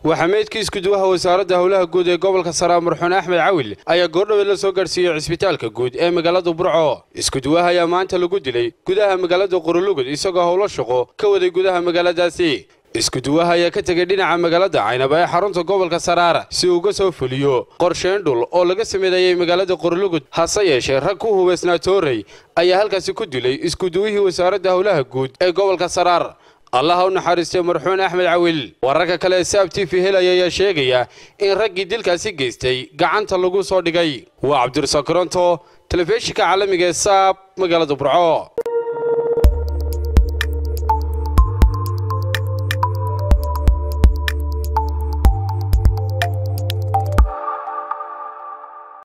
waxaa meydkii iskuduwaha wasaaradda howlaha guud ee gobolka saraar marxuun axmed cawil ayaa goordhoweed la soo gaadhsiiyey cisbitaalka guud ee magaalada burco iskuduwaha ayaa maanta lagu dilay gudaha magaalada qorolugud isagoo howlo shaqo ka waday gudaha magaaladaasi iskuduwaha ayaa ka tegay dhinaca magaalada caynaba ee xarunta gobolka saraar si uu uga soo fuliyo qorsheyn dhul oo laga sameeyey magaalada qorolugud hase yeeshee rag ku hubaysnaa toorey ayaa halkaasi ku dilay iskuduwihii wasaaradda howlaha guud ee gobolka saraar allaha u naxariistay marxuun axmed cawil wararka kale ee saab t v helaya ayaa sheegaya in raggii dilkaasi geystay gacanta lagu soo dhigay waa cabdirasaaq koronto telefishinka caalamiga ee saab magaalada burco